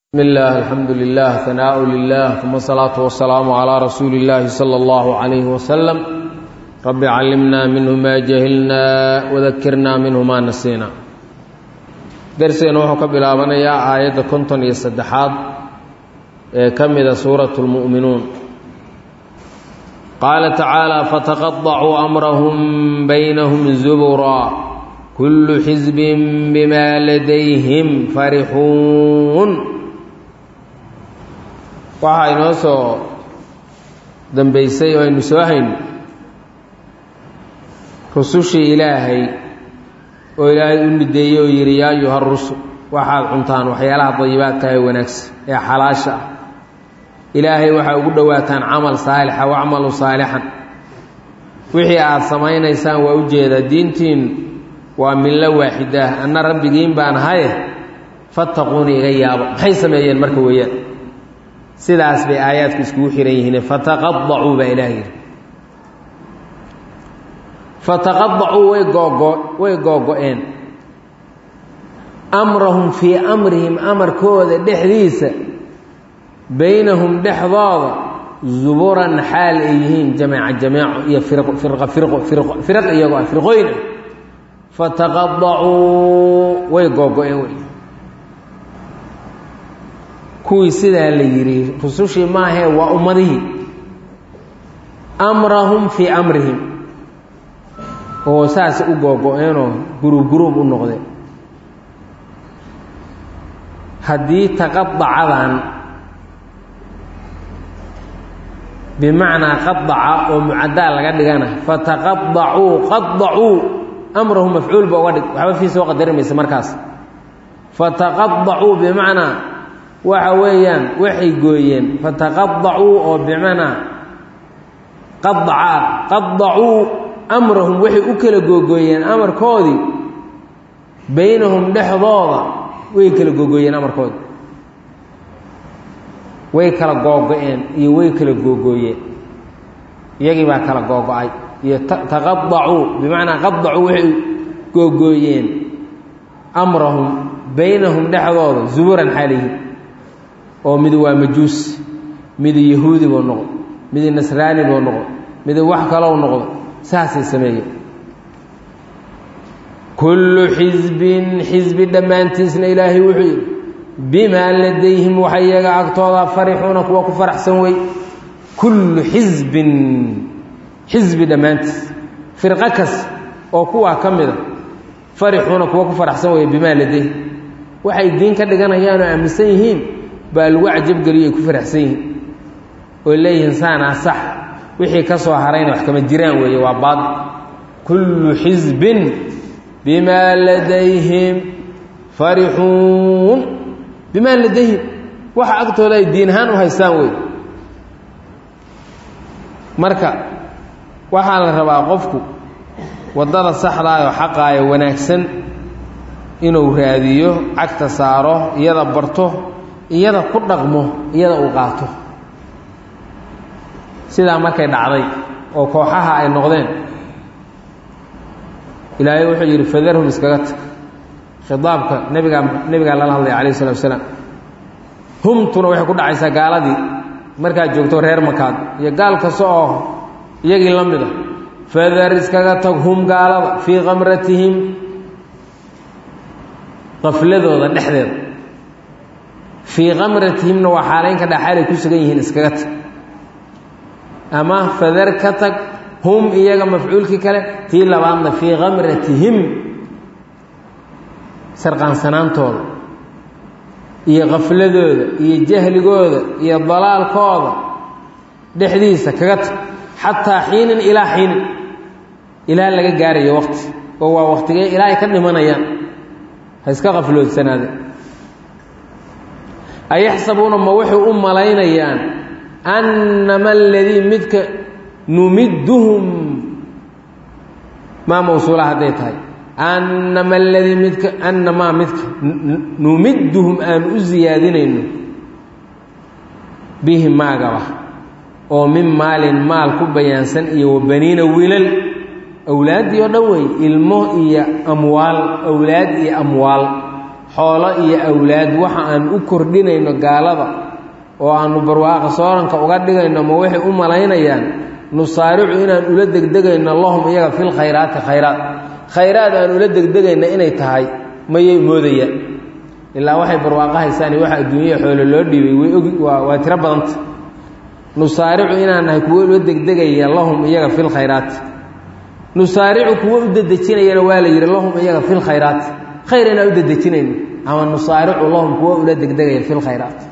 بسم الله الحمد لله ثناء لله ثم الصلاة والسلام على رسول الله صلى الله عليه وسلم رب علمنا منه ما جهلنا وذكرنا منه ما نسينا درسنا وحو كبلابنيا آية كنتن يسدحاد كمد سورة المؤمنون قال تعالى فتقطعوا أمرهم بينهم زبرا كل حزب بما لديهم فرحون waxaa inoo soo dambaysay oo aynu soo hayno rusushii ilaahay oo ilaahay u nideeyey oo yidhi yaa ayuha rusul waxaad cuntaan waxyaalaha dayibaadka ee wanaagsan ee xalaasha ah ilaahay waxaa ugu dhowaataan camal saalixa wacmalu saalixan wixii aada samaynaysaan waa u jeedaa diintiin waa millo waaxidah anna rabbigiin baan ahaye fattaquuni iga yaabo maxay sameeyeen marka weeyaan sidaas bay aayaadku iskugu xihan yihiin fataqadacuu baa ilaah yidhi fataqadacuu way googo way googo-een amrahum fii amrihim amarkooda dhexdiisa baynahum dhexdooda zuburan xaal ay yihiin jameeca jameeco iyo firqo firqa firqo firqo firaq iyagoo ah firqooyin ah fataqadacuu way googo-een wey kuwii sidaa la yidhi rusushii maahee waa ummadihii amrahum fii amrihim oo saas u googo-eenoo guruub guruub u noqdeen haddii taqadacadan bimacnaa qadaca oo mucaddaa laga dhigana fataqadacuu qadacuu amrahum mafcuul ba uga dhig waxba fii soo qadarimaysa markaas fataqadacuu bimacnaa waxa weeyaan waxay gooyeen fataqadacuu oo bimacnaa qadaca qadacuu amrahum waxay u kala googooyeen amarkoodii baynahum dhexdooda way kala googooyeen amarkoodi way kala googo-een iyo way kala googooyeen iyagii baa kala googo-ay iyo taqadacuu bimacnaa qadacuu waxay googooyeen amrahum baynahum dhexdooda zuburan xaalihi oo mid waa majuus midi yahuudi buu noqdo midi nasraani buu noqdo midi wax kalou noqdo saasay sameeyeen kullu xisbin xisbi dhammaantiisna ilaahay wuxuu yidhi bimaa ladayhim waxa iyaga agtooda farixuuna kuwa ku faraxsan wey kullu xisbin xisbi dhammaantiis firqo kas oo kuwaa ka mida farixuuna kuwa ku faraxsan wey bimaa ladayhim waxay diin ka dhiganayaan oo aaminsan yihiin baa lagu cajabgeliyo ay ku faraxsan yihiin oo leeyihiin saanaa sax wixii ka soo harayna wax kama jiraan weeye waa baad kullu xisbin bimaa ladayhim farixuun bimaa ladayhim waxa agtooda ay diin ahaan u haystaan wey marka waxaa la rabaa qofku waddada saxdaayoo xaqaayo wanaagsan inuu raadiyo cagta saaro iyada barto iyada ku dhaqmo iyada uu qaato sidaa markay dhacday oo kooxaha ay noqdeen ilaahay wuxuu yidhi fadarhum iskaga tag khidaabka nebigaa nebigaa lala hadlaya calayh isalaatu wasalaam humtuna waxay ku dhacaysaa gaaladii markaad joogto reer makaad iyo gaal kasta oo iyagii la mid a fadar iskaga tag hum gaalada fii kamratihim qafladooda dhexdeeda fii kamratihimna waa xaalaynka dhaxaalay ku sugan yihiin iskaga tag ama fadar ka tag hum iyaga mafcuulkii kale tii labaadna fii kamratihim sarqaansanaantooda iyo kafladooda iyo jahligooda iyo dalaalkooda dhexdiisa kaga tag xataa xiinin ilaa xiinin ilaa laga gaarayo waqti oo waa waqtigee ilaa ay ka dhimanayaan ha iska qafloodsanaade ayaxsabuuna ma waxay u malaynayaan annama aladii midka numidduhum maa mawsuula hadday tahay annama aladii midka annamaa midka numidduhum aan u siyaadinayno bihi maagaba oo min maalin maal ku bayaansan iyo wabaniina wiilal awlaaddii oo dhan wey ilmo iyo amwaal awlaad iyo amwaal xoolo iyo awlaad waxa aan u kordhinayno gaalada oo aanu barwaaqa sooranka uga dhigayno ma waxay u malaynayaan nusaaricu inaan ula degdegayno lahum iyaga fil khayraati khayraad khayraad aan ula degdegayna inay tahay mayay moodayaan ilaa waxay barwaaqo haysaan waxa adduunyaya xoolo loo dhiibay way ogi waa waa tiro badanta nusaaricu inaan nahay kuwo ula degdegaya lahum iyaga fil khayraati nusaaricu kuwo u dedejinayana waa la yidhi lahum iyaga fil khayraati khayr inaan u dedejinayno ama nusaaricu lahum kuwo ula degdegaya fil khayraati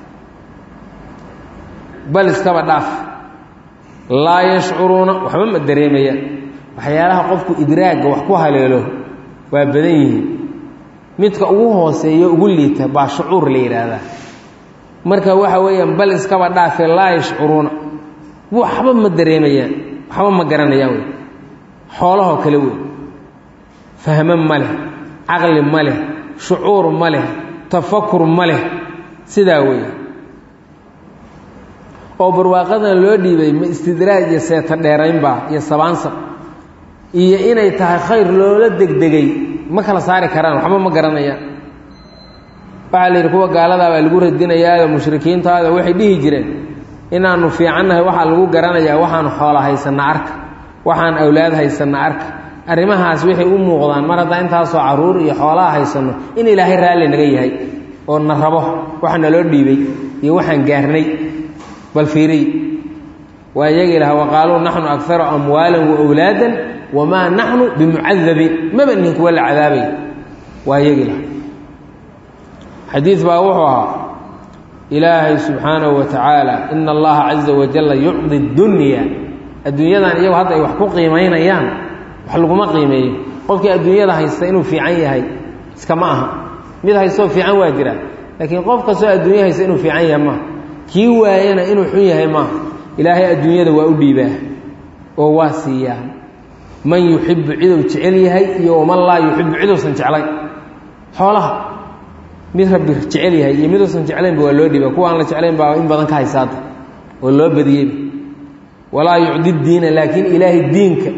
bal iskaba dhaaf laa yashcuruuna waxba ma dareemayaan waxyaalaha qofku idraagga wax ku haleelo waa badan yihiin midka ugu hooseeyo ugu liita baa shucuur la yidhaahdaa marka waxa weeyaan bal iskaba dhaafe laa yashcuruuna waxba ma dareemayaan waxba ma garanayaan wey xoolahoo kale wey fahmo ma leh caqli ma leh shucuur ma leh tafakur ma leh sidaa weeye oo barwaaqadan loo dhiibay ma istidraaj iyo seeta dheeraynbaa iyo sabaansab iyo inay tahay khayr loola degdegay ma kala saari karaan waxba ma garanayaan waxaa la yidhi kuwa gaaladaa baa lagu radinayaayo mushrikiintaada waxay dhihi jireen inaanu fiicannahay waxaa lagu garanayaa waxaanu xoola haysanna arka waxaan awlaad haysanna arka arrimahaas waxay u muuqdaan mar haddaa intaasoo carruur iyo xoolaha haysanno in ilaahay raalli naga yahay oo na rabo waxa naloo dhiibay iyo waxaan gaarnay bal fiiriy waa iyaga ilaha waqaaluu naxnu akaru amwaalan waawlaadan wamaa naxnu bimucadabiin maba nihin kuwa la cadaabay waa iyaga ilaha xadiid baa wuxuu ahaa ilaahay subxaanahu wa tacaala ina allaha caza wajalla yucdi dunya adduunyadan iyagu hadda ay wax ku qiimaynayaan wax laguma qiimeeyo qofkii adduunyada haysta inuu fiican yahay iskama aha mid haystoo fiican waa jira laakiin qof kastoo adduunya haysta inuu fiican yahay maaha kii waayana inuu xun yahay maaha ilaahay adduunyada waa u dhiibaa oo waa siiyaa man yuxibu ciduu jecel yahay iyo waman laa yuxibu ciduusan jeclayn xoolaha mid rabbi jecel yahay iyo miduusan jeclaynba waa loo dhiiba kuwa aan la jeclayn baa in badan ka haysaada oo loo badiyeyba walaa yucdi diina laakiin ilaahay diinka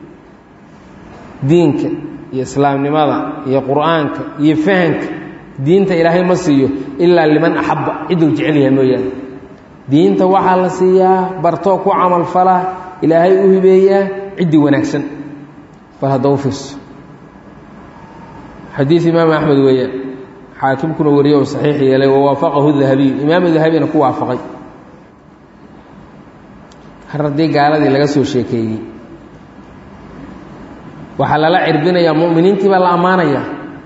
diinka iyo islaamnimada iyo qur'aanka iyo fahanka diinta ilaahay ma siiyo ilaa liman axabba ciduu jecel yahay mooyaane diinta waxaa la siiyaa bartoo ku camalfala ilaahay u hibeeyaa ciddii wanaagsan bal hadda u fiirso xadiid imaam axmed weeyaan xaakimkuna wariye oo saxiix yeelay wawaafaqahu dahabiyu imaamu dahabina ku waafaqay har haddii gaaladii laga soo sheekeeyey waxaa lala cirbinayaa mu'miniintii baa la ammaanaya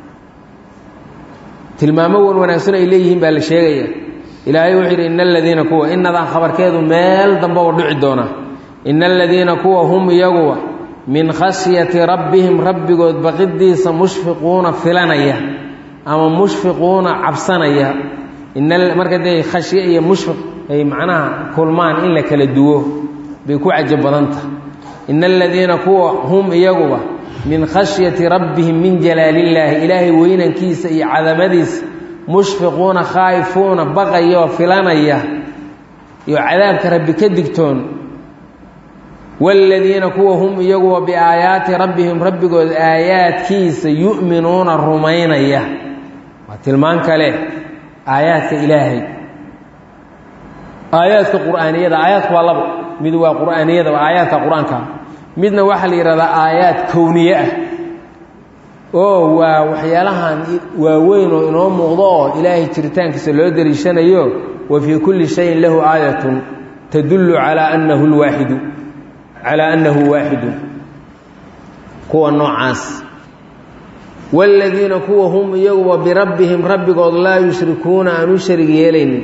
tilmaamo wan wanaagsan ay leeyihiin baa la sheegaya ilaahay wuxuu yidhi ina aladiina kuwa inadan khabarkeedu meel damba u dhici doona ina aladiina kuwa hum iyaguwa min khashyati rabbihim rabbigood baqidiisa mushfiquuna filanaya ama mushfiquuna cabsanaya marka dee khashye iyo mushfiq ay macnaha kulmaan in la kala duwo bay ku cajab badanta ina aladiina kuwa hum iyaguba min khashyati rabbihim min jalaalillaahi ilaahay weynankiisa iyo cadamadiisa mushfiquuna khaa'ifuuna baqaya oo filanaya iyo cadaabka rabbi ka digtoon waaladiina kuwa hum iyaguwa biaayaati rabbihim rabbigood aayaadkiisa yu'minuuna rumaynaya waa tilmaan kale aayaadka ilaahay aayaadka qur'aaniyada aayaadku waa labo mid waa qur'aaniyada waa aayaadka qur-aanka midna waxaa la yidhahdaa aayaad kowniye ah oo waa waxyaalahan waaweyn oo inoo muuqdo oo ilaahay jiritaankiisa loo dariishanayo wa fii kulli shayin lahu aayatun tadullu calaa annahu lwaaxidu calaa annahu waaxidu kuwa noocaas waaladiina kuwa hum iyaguwa birabbihim rabbigood laa yushrikuuna aan u sharig yeelaynin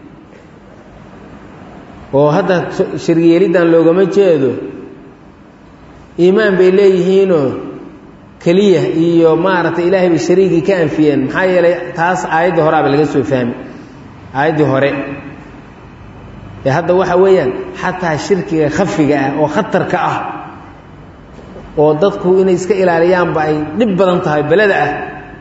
oo hadda sharig yeeliddan loogama jeedo iimaan bay leeyihiinoo keliya iyo maaragtay ilaahay bay shariigii ka anfiyeen maxaa yeelay taas aayaddii horeaba laga soo fahmi aayaddii hore ee hadda waxa weeyaan xataa shirkiga khafiga ah oo khatarka ah oo dadku inay iska ilaaliyaanba ay dhib badan tahay beleda ah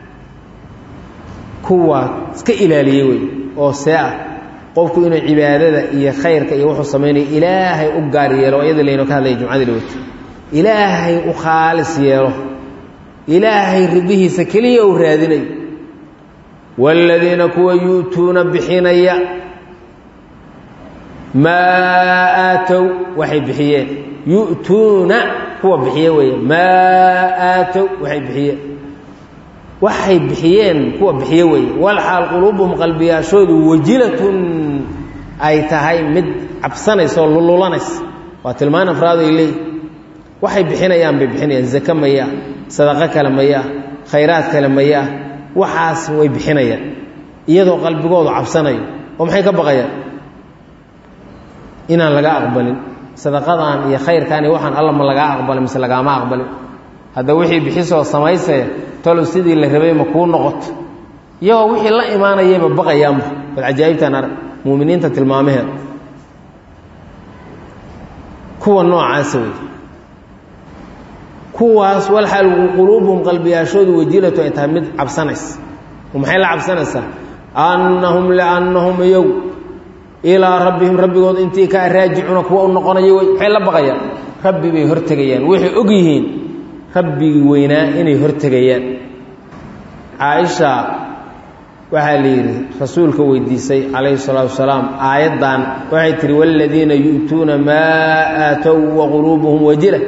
kuwa iska ilaaliyey wey oo see ah qofku inuu cibaadada iyo khayrka iyo wuxuu samaynayo ilaahay u gaar yeelo iyada laynoo ka hadlaya jumcadii dhawata ilaahay u khaalis yeelo ilaahay ribihiisa keliya uu raadinayo waaladiina kuwa yu'tuuna bixinaya maa aatow waxay bixiyeen yu'tuuna kuwa bixiye weeye maa aatow waxay bixiyeen waxay bixiyeen kuwa bixiye weeye walxaal quluubuhum qalbiyaashoodu wajilatun ay tahay mid cabsanaysa oo lululanaysa waa tilmaan afraad ay leeyihi waxay bixinayaan bay bixinayaan zake mayaa sadaqo kale mayaa khayraad kale mayaa waxaas way bixinayaan iyadoo qalbigoodu cabsanayo oo maxay ka baqayaan inaan laga aqbalin sadaqadan iyo khayrkan iyo waxaan alla ma lagaa aqbalin mise lagaama aqbalin hadda wixii bixisoo samaysaya talow sidii la rabay ma kuu noqoto iyagoo wixii la imaanayayba baqayaanba bal cajaa'ibtaan arag muuminiinta tilmaamaheeda kuwa noocaasa wey kuwaas walxaal quluubuhum qalbiyaashoodu wajilatu ay tahay mid cabsanaysa oo maxay la cabsanaysaa annahum liannahum iyagu ilaa rabbihim rabbigood intii ka raajicuuna kuwa u noqonaya wey maxay la baqayaan rabbi bay hortegayaan waxay og yihiin rabbigii weynaa inay hortegayaan caaisha waxaa la yidhi rasuulka weydiisay calayhi salaatu wasalaam aayaddan waxay tihi waaladiina yu'tuuna maa aatow wa quluubuhum wajila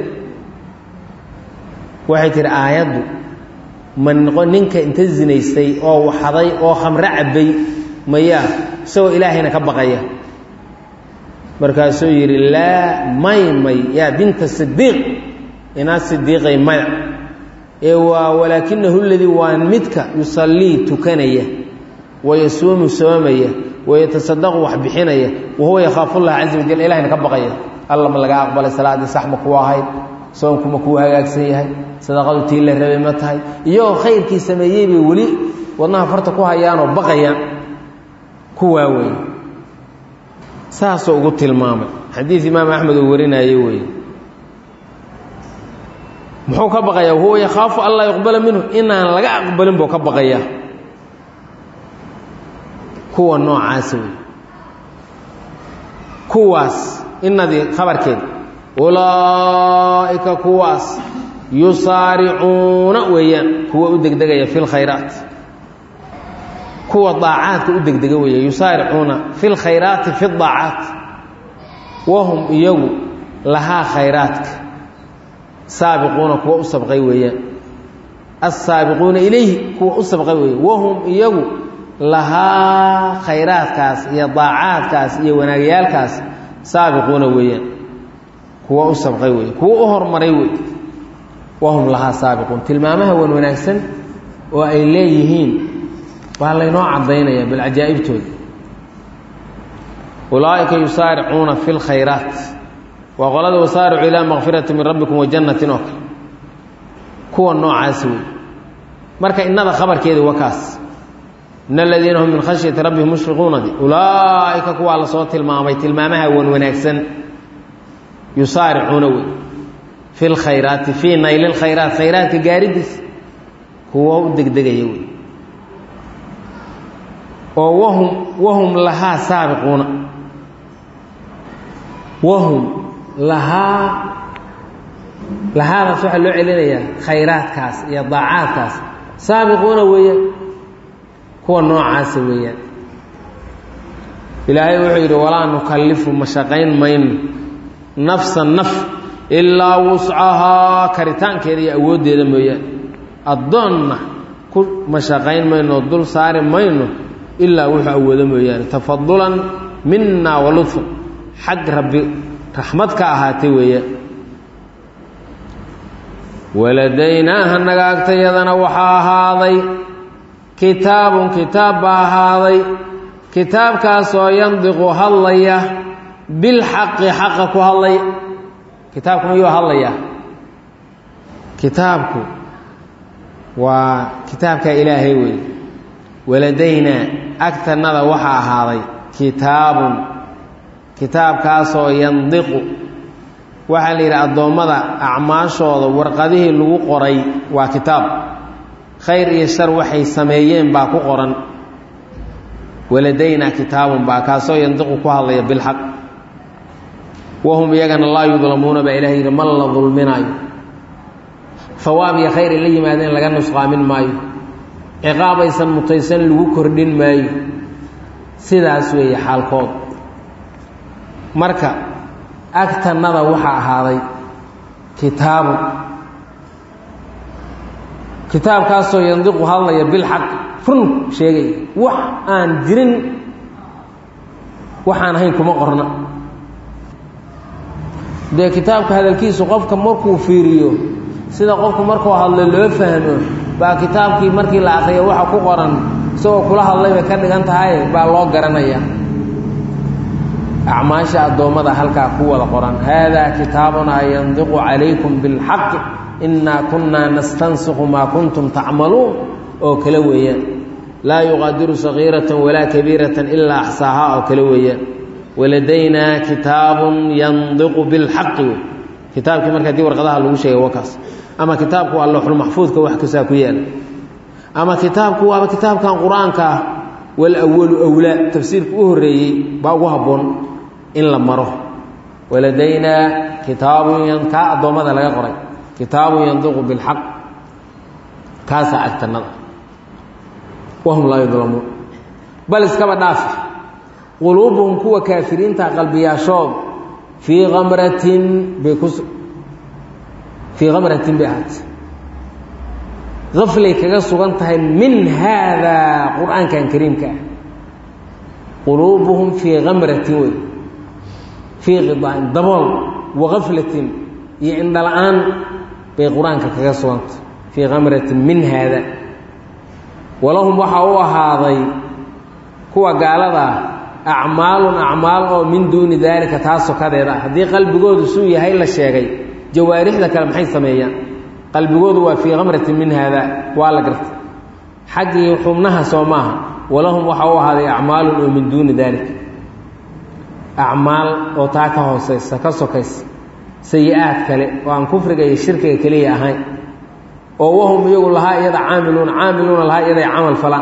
waxay tihi aayaddu ma noqo ninka inta zinaystay oo waxaday oo khamro cabbay mayaa isagoo ilaahayna ka baqaya markaasuu yidhi laa may may yaa binta sidiiq inaa sidiiqay maya ee waa walaakinahu ladii waa midka yusallii tukanaya wayasuumu soomaya wayatasadaqu wax bixinaya wahuwa yakhaafullaha caza wajal ilahayna ka baqaya alla ma lagaa aqbalay salaaddii sax ma kuu ahayd soonku ma kuu hagaagsan yahay sadaqadu tii la rabay ma tahay iyagoo khayrkii sameeyey bay weli wadnaha farta ku hayaanoo baqayaan kuwaa wey saasuu ugu tilmaamay xadiid imaam axmed uu warinaaye wey muxuu ka baqayaa huwa yakhaafu an laa yuqbala minhu inaan laga aqbalin buu ka baqayaa kuwa noocaasa wey kuwaas inadii khabarkeeda ulaa'ika kuwaas yusaaricuuna weeyaan kuwa u degdegaya fi lkhayraat kuwa daacaadka u degdega weeya yusaaricuuna fi lkhayraati fi daacaat wahum iyagu lahaa khayraadka saabiquuna kuwa u sabqay weeyaan assaabiquuna ilayhi kuwa u sabqay weeya wahum iyagu lahaa khayraadkaas iyo daacaadkaas iyo wanaagyaalkaas saabiquuna weeyaan kuwa u sabqay weeye kuwa u hormaray wey wahum lahaa saabiquun tilmaamaha wan wanaagsan oo ay leeyihiin waa laynoo caddaynaya bal cajaa'ibtooda ulaa'ika yusaaricuuna fi lkhayraat waa qolada wasaaricu ilaa makfirati min rabbikum wa jannatin oo kale kuwa noocaasi wey marka innada khabarkeedi waa kaas in aladiina hum min khashyati rabbihim mushfiquunadi ulaa'ika kuwaa lasoo tilmaamay tilmaamaha wan wanaagsan yusaaricuuna wey fi lkhayraati fii nayli lkhayraat khayraadka gaaridiisa kuwa u degdegaya wey oo wahum wahum lahaa saabiquuna wahum lahaa lahaadaas waxaa loo celinayaa khayraadkaas iyo daacaadkaas saabiquuna weeyaan kuwa noocaasa weeyaan ilaahay wuxuu yidhi walaa nukallifu ma shaqayn mayno nafsa naf ilaa wuscahaa karitaankeeda iyo awooddeeda mooyaane addoonna ku mashaqayn mayno dul saari mayno ilaa wuxuu awoodo mooyaane tafadulan minna wa ludfan xag rabbi raxmad ka ahaatay weeyaan waladaynaaha naga agtayadana waxaa ahaaday kitaabun kitaab baa ahaaday kitaabkaasoo yandiqu hadlaya bilxaqi xaqa ku hadlaya kitaabku mayuu hadlayaa kitaabku waa kitaabka ilaahay wey waladaynaa agtanada waxaa ahaaday kitaabun kitaabkaasoo yandiqu waxaa la yidhi addoommada acmaashooda warqadihii lagu qoray waa kitaab khayr iyo shar waxay sameeyeen baa ku qoran waladaynaa kitaabun baa kaasoo yandiqu ku hadlaya bilxaq wahum iyagana laa yudlamuuna baa ilahay yidhi ma la dulminaayo hawaab iyo khayr ay la yimaadeen laga nusqaamin maayo ciqaab aysan mutaysan lagu kordhin maayo sidaas weeye xaalkood marka agtannada waxaa ahaaday kitaabu kitaabkaasoo yandiqu hadlaya bilxaq run sheegaya wax aan jirin waxaan ahayn kuma qorna dee kitaabka hadalkiisu qofka markuu fiiriyo sida qofku markuu hadlo loo fahmo baa kitaabkii markii la akriyo waxa ku qoran isagoo kula hadlay bay ka dhigan tahay baa loo garanaya acmaasha addoommada halkaa ku wada qoran haadaa kitaabunaa yandiqu calaykum bilxaqi innaa kunnaa nastansiqu maa kuntum tacmaluun oo kale weeyaan laa yuqaadiru sagiiratan walaa kabiiratan ilaa axsaahaa oo kale weeyaan waladaynaa kitaabun yandiqu bilxaqi wey kitaabkii marka haddii warqadaha lagu sheegay wakaas ama kitaabku waa lowxulmaxfuudka wax kasaa ku yaala ama kitaabku waaba kitaabkan qur-aanka ah walawalu wlaa tafsiirka u horreeyey baa ugu habboon in la maro waladaynaa kitaabun kaa addoommada laga qoray kitaabun yandiqu bilxaq kaasaa agtannada wahum laa yudlamuun bal iskaba dhaafi quluubuhum kuwa kaafiriinta qalbiyaashooda fii kamratin bay ku fii kamratin bay ahaatay aflay kaga sugan tahay min haadaa qur-aankan kariimka ah quluubuhum fii kamratin wey fii qidaain dabool wakaflatin iyo indhala-aan bay qur-aanka kaga sugantay fii kamratin min haada walahum waxaa u ahaaday kuwa gaaladaa acmaalun acmaal oo min duuni daalika taa sokadeeda ah haddii qalbigoodu suu yahay la sheegay jawaarixda kale maxay sameeyaan qalbigoodu waa fii kamratin min haada waa la gartay xaggii xubnaha soo maaha walahum waxaa u ahaaday acmaalun oo min duuni daalika acmaal oo taa ka hooseysa ka sokaysa sayi-aad kale oo aan kufriga iyo shirkiga keliya ahayn oo wahum iyagu lahaa iyada caamiluuna caamiluuna lahaa iyaday camal falaan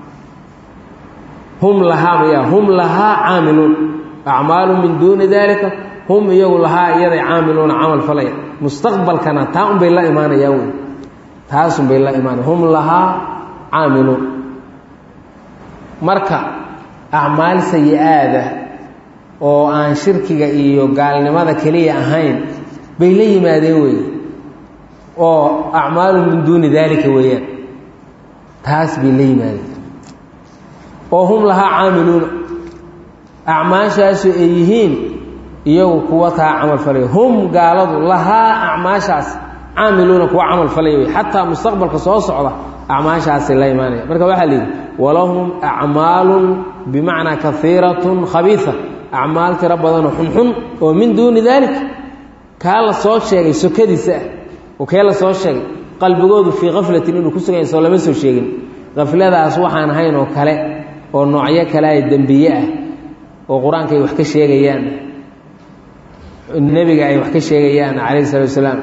hum lahaa maya hum lahaa caamiluun acmaalu min duuni daalika hum iyagu lahaa iyaday caamiluuna camal falaya mustaqbalkana taa un bay la imaanayaan wey taasun bay la imaanaya hum lahaa caamiluun marka acmaal sayi-aada oo aan shirkiga iyo gaalnimada keliya ahayn bay la yimaadeen weeye oo acmaalu min duuni daalika weeyaan taas bay la yimaadeen oo hum lahaa caamiluuna acmaashaasu ay yihiin iyagu kuwa taa camal falaya hum gaaladu lahaa acmaashaas caamiluuna kuwa camal falaya wey xataa mustaqbalka soo socda acmaashaasay la imaanaya marka waxaa la yidhi walahum acmaalun bimacnaa kaiiratun khabiisa acmaal tiro badanoo xunxun oo min duuni daalik kaa la soo sheegay sokadiisa ah oo kee la soo sheegay qalbigoodu fii kaflatin inuu ku sugan yahay soo lama soo sheegin kafladaas waxaan ahayn oo kale oo noocyo kale ay dembiye ah oo qur-aanka ay wax ka sheegayaan nebiga ay wax ka sheegayaan calayhi salatu wasalaam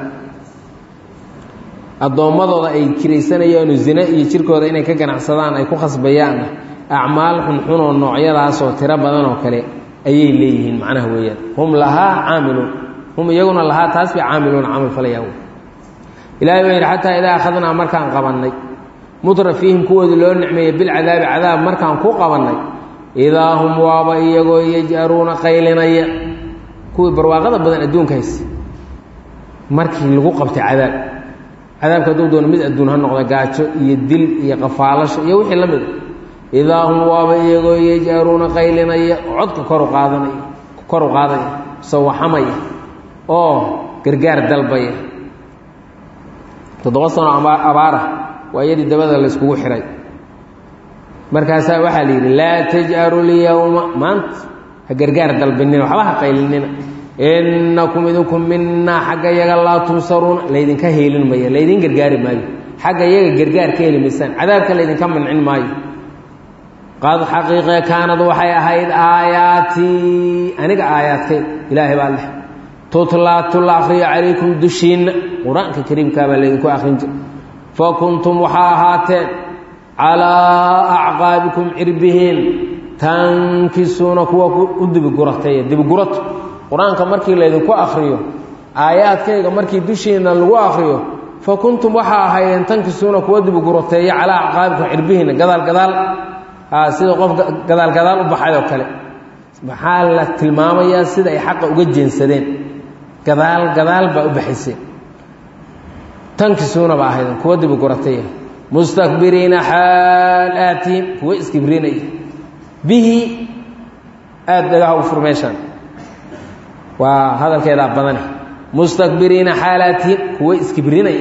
addoommadooda ay kiraysanayaan oo zine iyo jirkooda inay ka ganacsadaan ay ku khasbayaan acmaal xunxun oo noocyadaasoo tiro badan oo kale ayay leeyihiin macnaha weeyaan hum lahaa caamiluun hum iyaguna lahaa taas bay caamiluuna camal falayaan ilahay baa yidhi xataa idaa akhadnaa markaan qabannay mutra fiihim kuwoodii loo nicmeeyey bilcadaabi cadaab markaan ku qabannay idaa hum waaba iyagoo yaj'aruuna qaylinaya kuwii barwaaqada badan adduunka hayse markii lagu qabtay cadaab cadaabka hadduu doono mid adduun ha noqda gaajo iyo dil iyo qafaalasho iyo wixii la mida idaa hum waaba iyagoo yaj'aruuna qaylinaya codka koru qaadanaya kor u qaadaya sawaxamaya oo gargaar dalbaya toddoba sano abaara waa iyadii dabada la yskugu xihay markaasaa waxaa la yidhi laa taj'aru lyowma maanta ha gargaar dalbinina waxba ha qaylinina innakum idinku minaa xagga yaga laa tunsaruuna laydinka heelin maya laydin gargaari maayo xagga yaga gargaar ka heli maysaan cadaabka laydinka mancin maayo qad xaqiiqe kaanad waxay ahayd aayaatii aniga aayaadkay ilaahay baa leh tutlaa tula akhriyo calaykum dushiinna qur-aanka kariimkaa baa laydinku akhrin jira fa kuntum waxaa ahaateen calaa acqaabikum cirbihiin tankisuuna kuwa u dibiguratay dibigurato qur-aanka markii laydinku akhriyo aayaadkayga markii dushiinna lagu akhriyo fa kuntum waxaa ahaydeen tankisuuna kuwa dibugurateeya calaa acqaabikum cirbihiina gadaal gadaal sida qof gadaal gadaal u baxay oo kale maxaa la tilmaamayaa sida ay xaqa uga jeensadeen gadaal gadaal baa u baxayseen tankisuuna baa ahaydeen kuwa dibugurateeya mustakbiriina xaal aatiin kuwa iskibrinaya bihi aada dhagaha u fur meeshaan waa hadalkeedaa badane mustakbiriina xaalaatihin kuwa iskibrinaya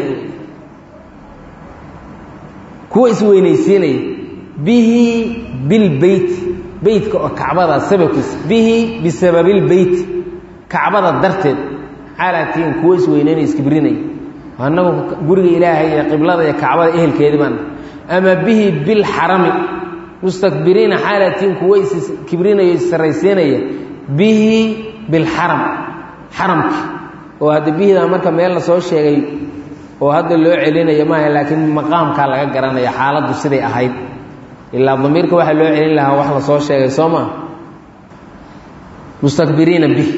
kuwa isweynaysiinaya bihi bilbeyt beytka oo kacbada sababkiisa bihi bisababilbeyt kacbada darteed xaalaatihin kuwa isweyneynaya iskibrinaya annagu guriga ilaahay iyo qiblada iyo kacbada ehelkeedii baan ama bihi bilxarami mustakbiriina xaalatiin kuwa iskibrinaya issaraysiinaya bihi bilxaram xaramki oo hadda bihidaa marka meel la soo sheegay oo hadda loo celinayo maaha laakiin maqaamkaa laga garanaya xaaladdu siday ahayd ilaa damiirka waxaa loo celin lahaa wax la soo sheegay soo maa mustakbiriina bih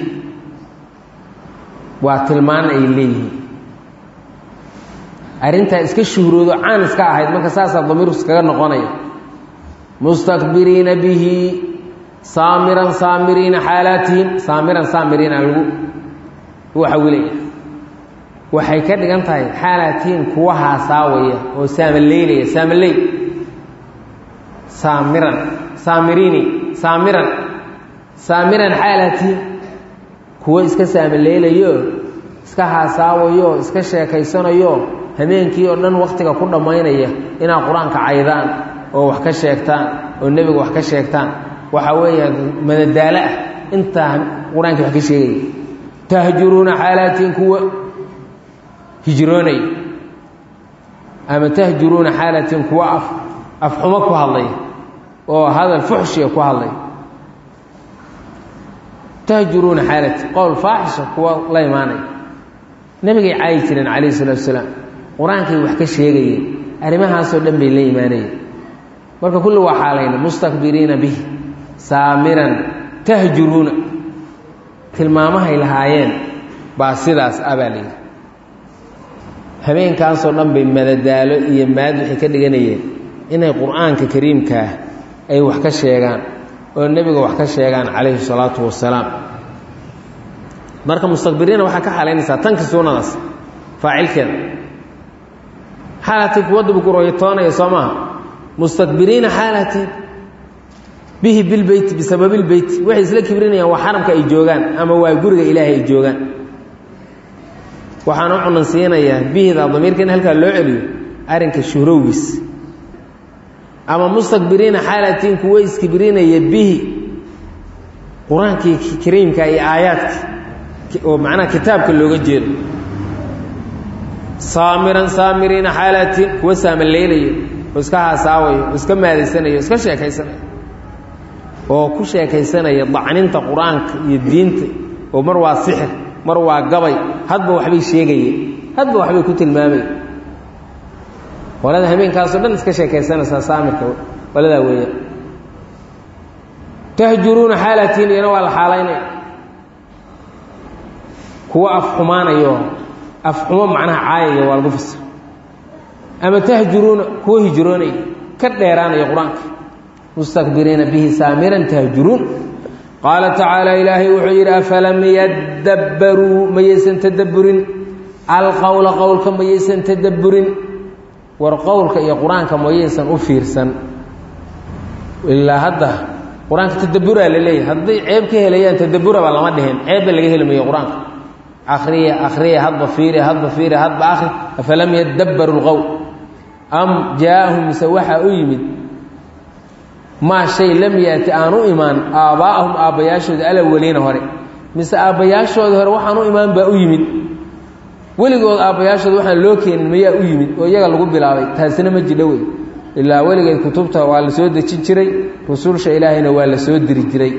waa tilmaan ay leeyihiin arrintaa iska shuhroodo caan iska ahayd marka saasaa damiirku iskaga noqonaya mustakbiriina bihi saamiran saamiriina xaalaatihim saamiran saamiriina lagu waxawilaya waxay ka dhigan tahay xaalaatihim kuwa haasaawaya oo saamaleylaya saamaley saamiran saamiriini saamiran saamiran xaalaatihim kuwo iska saamaleelayo iska haasaawayo iska sheekaysanayo habeenkii oo dhan wakhtiga ku dhammaynaya inaad qur-aanka caydaan oo wax ka sheegtaan oo nebiga wax ka sheegtaan waxaa weeya madadaalo ah intaa qur-aanka wax ka sheegaya tahjuruuna xaalaatiin kuwa hijroonaya ama tahjuruuna xaalaatiin kuwa af afxumo ku hadlaya oo hadal fuxshiga ku hadlaya tahjuruuna xaalati qowl faaxisha kuwa la imaanaya nebigay caayi jireen calayhi salaatu wasalaam qur-aankay wax ka sheegayeen arrimahaasoo dhan bay la imaanayeen marka kulli waa xaalayna mustakbiriina bihi saamiran tahjuruuna tilmaamahay lahaayeen baa sidaas abaa layidhi habeenkaasoo dhan bay madadaalo iyo maad waxay ka dhiganayeen inay qur-aanka kariimkaah ay wax ka sheegaan oo nebiga wax ka sheegaan calayhi salaatu wasalaam marka mustakbiriina waxaa ka xalaynaysaa tanki suunadaas faacilkeeda xaalatii kuwa dibguroyatoonaya soo maaha mustakbiriina xaalatii bihi bilbeyti bisababilbeyti waxay isla kibrinayaan waa xaramka ay joogaan ama waa guriga ilaahay ay joogaan waxaan u cunansiinayaa bihida damiirka in halkaa loo celiyo arrinka shuhrowgiis ama mustakbiriina xaalatiin kuwa iskibrinaya bihi qur-aankii kariimka iyo aayaadka oo macnaha kitaabka looga jeedo saamiran saamiriina xaalatiin kuwa saamaleynaya oo iska haasaawayo oo iska maadaysanaya o iska sheekaysanaya oo ku sheekaysanaya dacninta qur-aanka iyo diinta oo mar waa sixir mar waa gabay hadba waxbay sheegayeen hadba waxbay ku tilmaamaya qolada habeenkaasoo dhan iska sheekaysanaysaa saamirka qoladaa weeya tahjuruuna xaalatiin iyana waa la xaalaynaya kuwa af xumaanayo af xumo macnaha caayaya waa lagu fasir ama tahjuruuna kuwa hijroonaya ka dheeraanaya qur-aanka mustakbiriina bihi saamiran tahjuruun qaala tacaala ilaahay wuxuu yidhi afalam yadabbaruu mayaysan tadabburin alqowla qowlka mayaysan tadabburin war qowlka iyo qur-aanka mayaysan u fiirsan ilaa hadda qur-aanka tadabburaa la leeyahay hadday ceeb ka helayaan tadabburaba lama dhihin ceebba laga heli mayo qur-aanka akhriya akhriya hadba fiiri hadba fiiri hadba akhri afalam yadabbaru lqowl am jaa-ahum mise waxaa u yimid maa shay lam yaati aan u imaan aabbaa'ahum aabbayaashooda alaweliina hore mise aabbayaashooda hore waxaan u imaan baa u yimid weligood aabbayaashooda waxaan loo keenin mayaa u yimid oo iyaga lagu bilaabay taasina ma jidho wey ilaa weligeed kutubta waa la soo dejin jiray rusulsha ilaahayna waa la soo diri jiray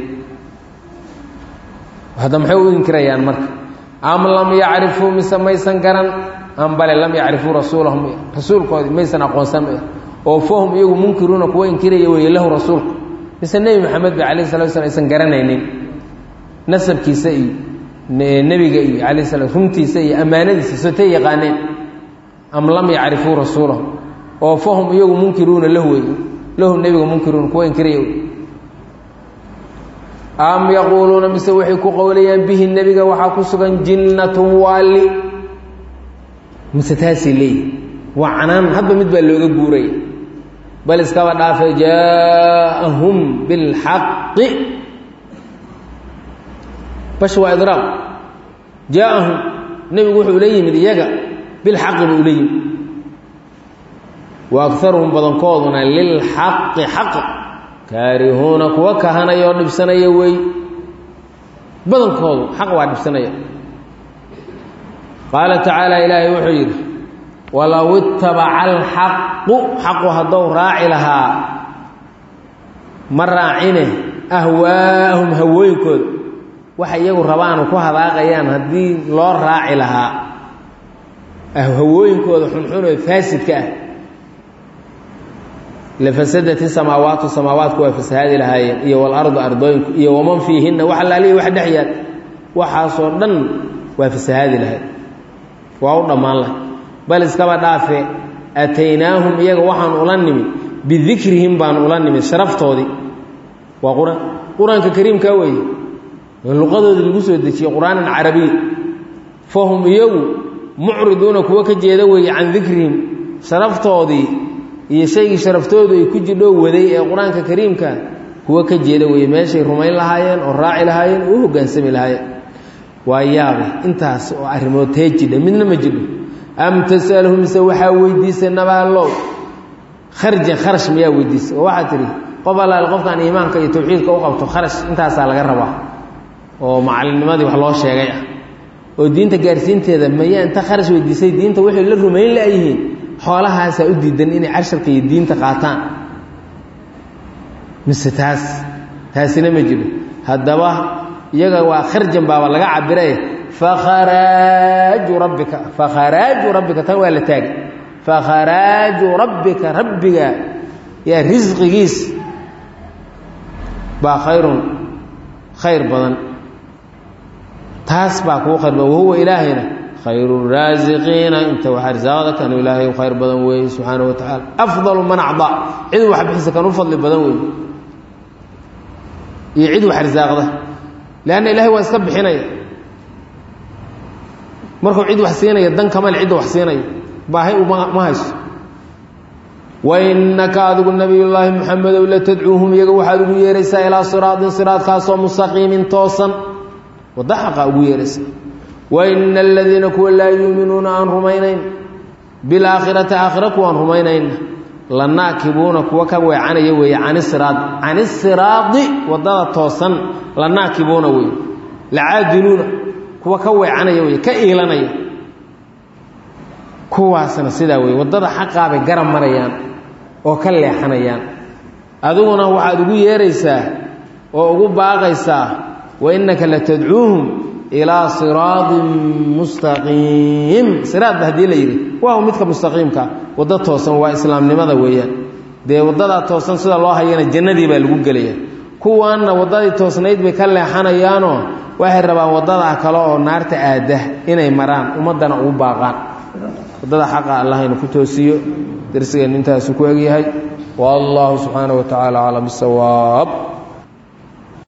hadda maxay u inkirayaan marka am lam yacrifuu mise maysan garan am bale lam yacrifuu rasuulahum rasuulkoodii maysan aqoonsan oo fahum iyagu munkiruuna kuwa inkiraya weeye lahu rasuulku mise nebi maxamed ba calayh salatu slam aysan garanaynin nasabkiisa iyo nebiga iyo calayh sala runtiisa iyo ammaanadiisa sotay yaqaaneen am lam yacrifuu rasuulahu oo fahum iyagu munkiruuna lahu wey lahu nebiga munkiruuna kuwa inkiraya am yaquuluuna mise waxay ku qowlayaan bihi nebiga waxaa ku sugan jinnatun waali mise taasay leeyihi waa canaan hadba mid baa looga guuraya bal iskaba dhaafe jaaahum bilxaqi bash waa idraaq jaaahum nebigu wuxuu la yimid iyaga bilxaqi buu la yimid wa agaruhum badankooduna lilxaqi xaqa kaarihuuna kuwa kahanaya oo dhibsanaya wey badankoodu xaq waa dhibsanaya qaala tacaala ilaahay wuxuu yidhi walow itabaca alxaqu xaqu haddou raaci lahaa ma raacine ahwaahum hawooyinkooda waxa iyagu rabaanu ku hadaaqayaan haddii loo raaci lahaa hawooyinkooda xunxun oo faasidka ah lafasadat isamaawaatu samaawaatku waa fasahaadi lahaayeen iyo walardu ardooyinku iyo waman fiihinna wax allaalihi wax dhex yaal waxaasoo dhan waa fasahaadi lahayd waa u dhammaan lahay bal iskaba dhaafe ataynaahum iyaga waxaan ula nimid bidikrihim baan ula nimid sharaftoodii waa qur-aan qur-aanka kariimkaa weeye luqadoodii lagu soo dejiyey qur-aanan carabiya fahum iyagu mucriduuna kuwa ka jeeda weeye can dikrihim sharaftoodii iyo shaygii sharaftoodu ay ku jidhoo waday ee qur-aanka kariimka kuwa ka jeeda weeye meeshay rumayn lahaayeen oo raaci lahaayeen oo u hoggaansami lahaayeen waa yaabe intaas oo arrimood tee jidha midna ma jidho am tasalhu mise waxaa weydiisay nabaalow kharjan kharash miyaa weydiisay oo waxaa tidhi qof allaale qofkaan iimaanka iyo tawxiidka u qabto kharash intaasaa laga rabaa oo macalinnimadii wax loo sheegay ah oo diinta gaarsiinteeda mayaa inta kharash weydiisay diinta waxay la rumayn la'yihiin xoolahaasaa u diidan inay casharka iyo diinta qaataan mise taas taasina ma jiro haddaba iyaga waa kharjan baaba laga cabiraye fakharaaju rabbika fakharaaju rabbika tan waa la taagay fakharaaju rabbika rabbiga yaa risqigiis baa khayrun khayr badan taas baa kuu khayr badan wahuwa ilaahayna khayru raasiqiina inta wax arsaaqda kanu ilaahay u khayr badan weeye subxaana wa tacaala afdalu man acdaa cid wax bixisa kan u fadli badan weeye iyo cid wax arsaaqda leanna ilahay waa iska bixinaya markuu cid wax siinaya dan kamal cidda wax siinaya baahay uma hayso wainaka adigu nabiyullaahi muxamedow la tadcuuhum iyaga waxaad ugu yeeraysaa ilaa siraatin siraadkaasoo mustaqiimin toosan wadda xaqa ugu yeeraysaa waina aladiina kuwa laa yuuminuuna aan rumaynayn bilaakhirati aakhira kuwaan rumaynayna la naakibuuna kuwa ka weecanaya weeye canisiraad canisiraadi waddada toosan la naakibuuna weeye lacaadiluuna kuwa ka weecanaya weye ka iilanaya kuwaasna sidaa weye waddada xaqaabay garab marayaan oo ka leexanayaan adiguna waxaad ugu yeeraysaa oo ugu baaqaysaa wa innaka la tadcuuhum ilaa siraadin mustaqiim siraadba haddii la yidhi waa midka mustaqiimka waddo toosan waa islaamnimada weeyaan dee waddadaa toosan sida loo hayana jannadii baa lagu gelaya kuwaanna waddadii toosnayd bay ka leexanayaanoo waxay rabaan waddadaa kale oo naarta aada inay maraan ummaddana ugu baaqaan waddada xaqa allahaynu ku toosiyo darsigeennu intaasu ku egyahay wallahu subxaana wa tacaala aclam bisawaab